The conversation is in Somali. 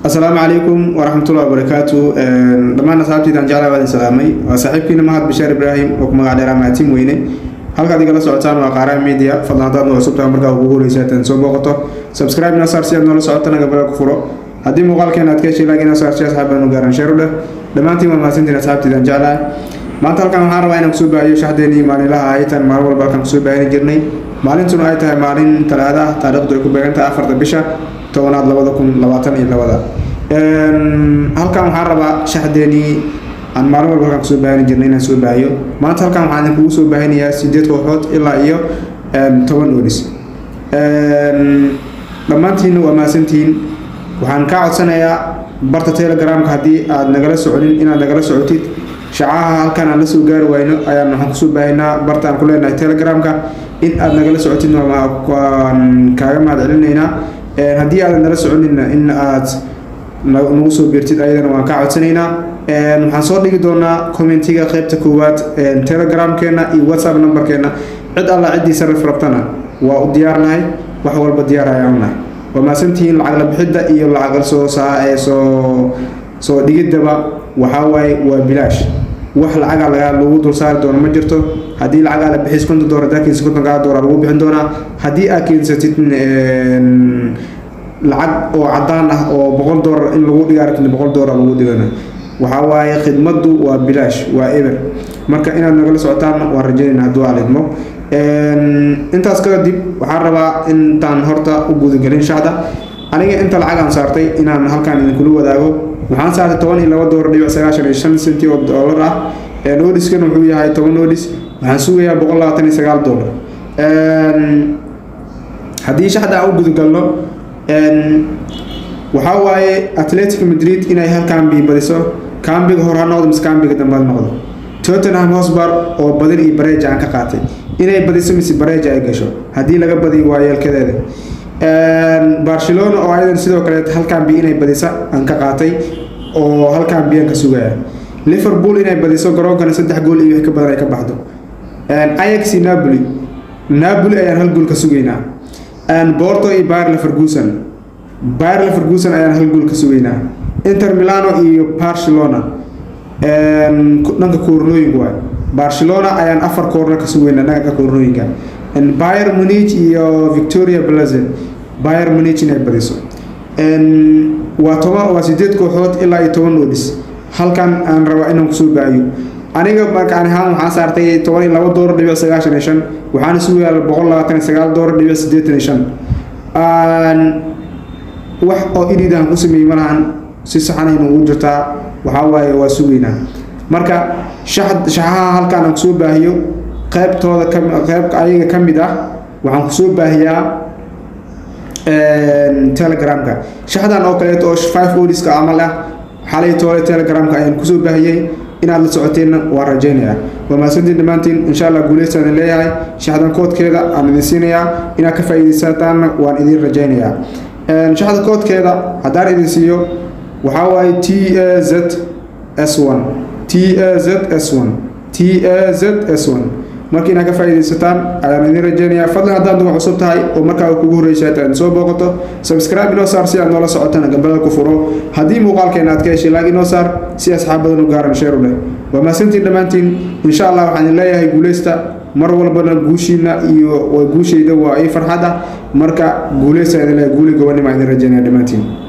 asalaamu calaykum waraxmatullahi wabarakaatu dhammaan asxaabtiidaan jeclaa waadin salaamay waa saaxiibkiina mahad bashaar ibraahim oo ku magac dheeraa maatiin weyne halkaad igala socotaan waa qaaraha media fadlan haddaad noo cusubtahay markaa ugu horeysaatan soo booqato subscribe na saar si aad noola socotana gabala ku furo haddii muuqaalkeena aad ka heshay laakiin saar si asxaab u gaaran sheer u dheh dhammaantiin waa mahadsantiin asxaabtiidaan jeclaa maanta halkan waxaan rabaa inaan kusoo baahiyo shaxdeenii maalinlaha aytan maalin walba halkan kusoo baahini jirnay maalintuna ay tahay maalin talaada ah taariikhdu ay ku beegan tahay afarta bisha tobanaad labada kun labaatan iyo labada halkan waxaan rabaa shaxdeenii aan maalin walba halkan kusoo baahini jirnay inaan soo baahiyo maanta halkan waxaan idinkugu soo baahinayaa sideed kooxood ilaa iyo toban odis dhammaantiinna waa mahadsantihiin waxaan kaa codsanayaa barta telegramka haddii aad nagala soconin inaad nagala socotid shacaha halkan aan la soo gaari wayno ayaan waxaan kusoo baahinaa barta aan ku leenahay telegramka in aad nagala socotid waan kaaga mahad celinaynaa haddii aadan nala soconina in aad nagu soo beertid ayadana waan kaa codsanaynaa waxaan soo dhigi doonaa commentiga qeybta koowaad telegramkeena iyo whatsapp numberkeena cid alla ciddii sarif rabtana waa u diyaarnahay wax walba diyaar ayaan nahay waa mahadsantihiin lacag la bixidda iyo lacag soo saa ee soo soo dhigiddaba waxaa waaye waa bilaash wax lacaga laga lagu dul saari doono ma jirto haddii lacagaa la bixis konton doolar hadaa keensa konton kaa doolar lagu bixin doonaa haddii aad keensatid lacag oo cadaan ah oo boqol doolar in lagu dhigaa rabtid boqol doolar lagu dhigana waxaa waaye khidmaddu waa bilaash waa eber marka inaad nagala socotaan waan rajaynayna hadduu alidmo intaas kadib waxaan rabaa intaan horta u gudagelin shacda aniga inta lacagaan saartay inaan halkaan idinkula wadaago waxaan saartay toban iyo laba doolar dhibic sagaashan iyo shan senti oo doolar ah noodiskana wuxuu yahay toban noodis waxaan sugayaa boqol labaatan iyo sagaal doolar haddii shaxda aan u gudagalno waxaa waaye atletico madrid inay hal kambi badiso kambiga hor ha noqdo mise kambiga dambe ha noqdo tottenham hosbar oo badin iyo bareeja aan ka qaatay inay badiso mise bareeja ay gasho haddii laga badiyo waa yeelkadeeda barcelona oo ayadan sidoo kale hal kambi inay badisa aan ka qaatay oo hal kambiyaan ka sugaya liverpool inay badiso garoonkana saddex gool iyo wix ka badan ay ka baxdo ayax iyo napoli napoli ayaan hal gool ka sugaynaa borto iyo bayer leverkusen bayer leverkusen ayaan hal gool ka sugaynaa inter milano iyo barcelona dhanka koornooyinka waay barcelona ayaan afar koorno ka sugaynaa dhanka koornooyinka bayer munich iyo victoria blazen bayer munich inay badiso waa toban waa sideed kooxood ilaa iyo toban odis halkan aan rabaa inaan kusoo baahiyo aniga markaan ahaan waxaan saartay toban iyo laba doolar dhibic sagaashan iyo shan waxaana sugayaa boqol labaatan iyo sagaal doolar dhibic siddeetan iyo shan wax oo iridaan ku sameeyey malahan si saxanayna ugu jirtaa waxaa waaye waa sugaynaa marka shaxaha halkaan aan kusoo baahiyo qeybtooda qeyb ayaga ka mid ah waxaan kusoo baahiyaa telegramka shaxdan oo kaleeto oo five odiska camal ah xalay toole telegramka ayaan kusoo baahiyey inaad la socoteenna waan rajaynayaa waa mahadsantiin dhammaantiin insha allah guuleystaan leeyahay shaxdan koodkeeda aan idin siinayaa inaad ka faa'iidaysataanna waan idin rajaynayaa shaxda koodkeeda haddaan idin siiyo waxaa waaye t a z s one t a z s one t a z s one marka inaad ka faa'iidaysataan ayaan idin rajaynayaa fadlan haddaad nuga cusub tahay oo markaa kugu horreysa aad soo booqato subscribe inoo saar si aad noola socotana gambada ku furo haddii muuqaalkeena aad ka heshay laag inoo saar si asxaab badan u gaaran sheer u leh waa mahadsantiin dhammaantiin insha allah waxaan idin leeyahay guuleysta mar walbana guushiina iyo guushayda waa ii farxad ah marka guuleysta idin leeyahay guuli gobonima idin rajaynaya dhammaantiin